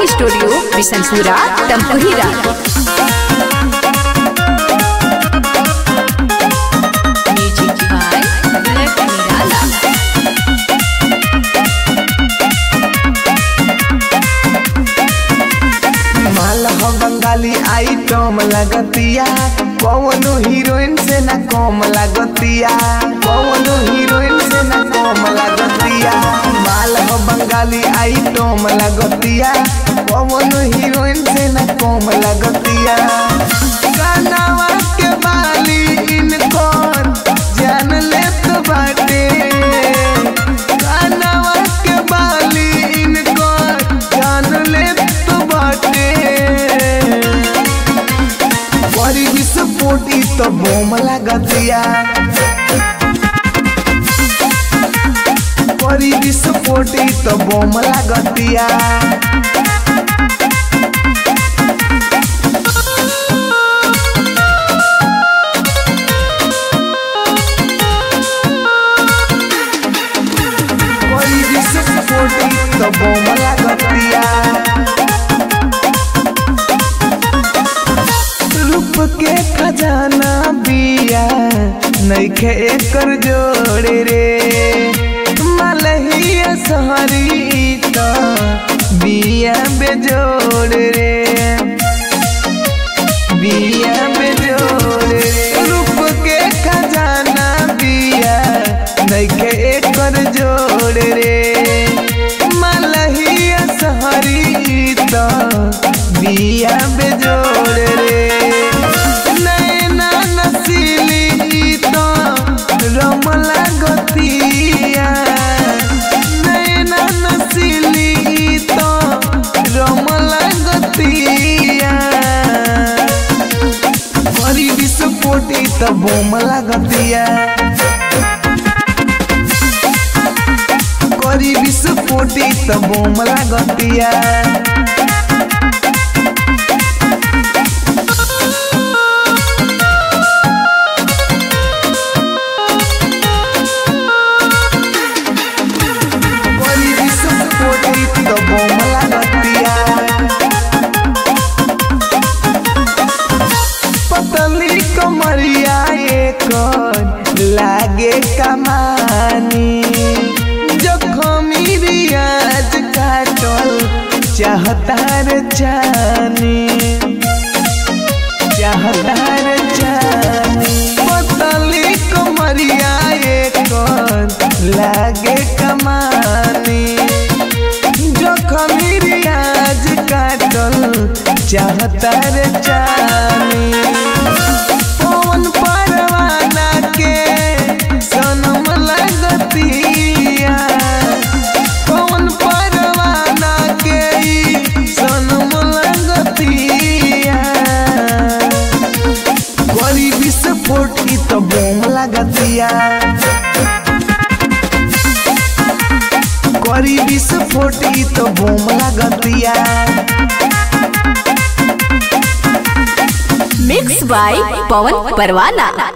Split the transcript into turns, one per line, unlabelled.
recording studio Bishanpura Tamkuhi रात music by bullet निराला
माल हो बंगाली आइटम लगतिया कौनो हीरोइन से ना कम लगतिया कौनो हीरोइन से ना कम लगतिया माल हो बंगाली आइटम लगतिया कौनो हीरोइन से ना कम लगतिया कानावा के बाली इनको जान लेत बाटे कानावा के बाली इनको जान लेत बाटे बड़ी विस्फोटी तो बोम लगतिया बड़ी विस्फोटी तो बोम लगतिया बड़ी विस्फोटी तो बोम लगतिया रूप के खजाना बिया नइखे एकर जोड़े रे मलहिया सहरी तो बिया बेजोड़ रे बिया बेजोड़ रे रूप के खजाना बिया नइखे एकर जोड़ रे मलहिया सहरी तो बिया बेजोड़ रे नैना नसीली तो रमला गतिया नैना नसीली तो रमला गतिया बड़ी विस्फोटी तो बोम लगतिया करी विस्फोटी तो बोम लगतिया बड़ी विस्फोटी तो बोम लगतिया पतली कमरिया एक लागे कमानी जखमी रियाज काटल चाहता रे जानी चाहता रे जानी पतली कमरिया एक लागे कमानी जखमी रियाज काटल चाहता रे जानी पवन परवाना के सनम लगतिया पवन परवाना के ई सनम लगतिया बड़ी विस्फोट की तो बोम लगतिया करी विस्फोटी तो बोम लगतिया
मिक्स बाय पवन परवाना